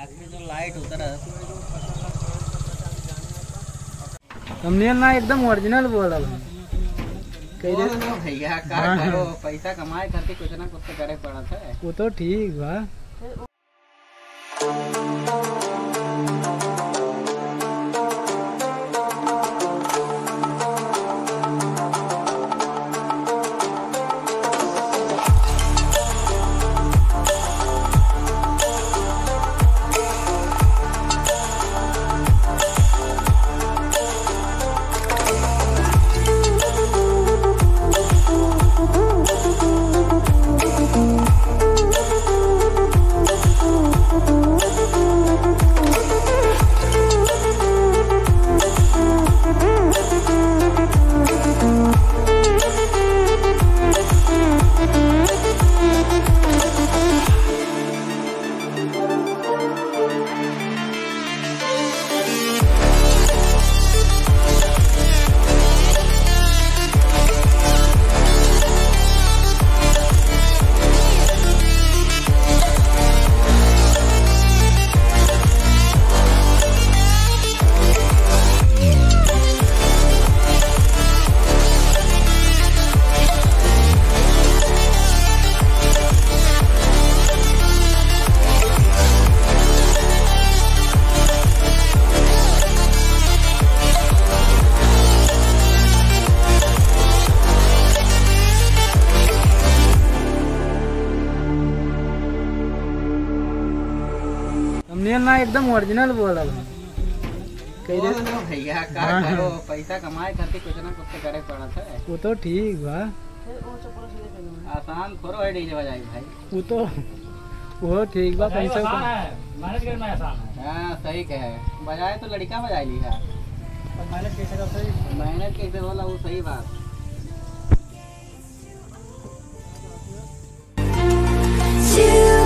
आगे जो लाइट उतर थंबनेल ना एकदम ओरिजिनल बोलल कह दे भैया का हाँ। करो पैसा कमाए खातिर कुछ ना कुछ तो करे पड़त है वो तो ठीक बा थंबनेल ना एकदम ओरिजिनल बोलल कह दे भैया का हाँ। करो पैसा कमाए खातिर कुछ ना कुछ तो करे पड़त है वो तो ठीक बा आसान थोड़ा है डीजे बजाई भाई वो तो वो ठीक बा पैसा मैनेज करना आसान है हाँ सही कहे बजाए तो लड़का बजाई ली है मैनेज कैसे कर सही मेहनत कैसे होला वो सही बात You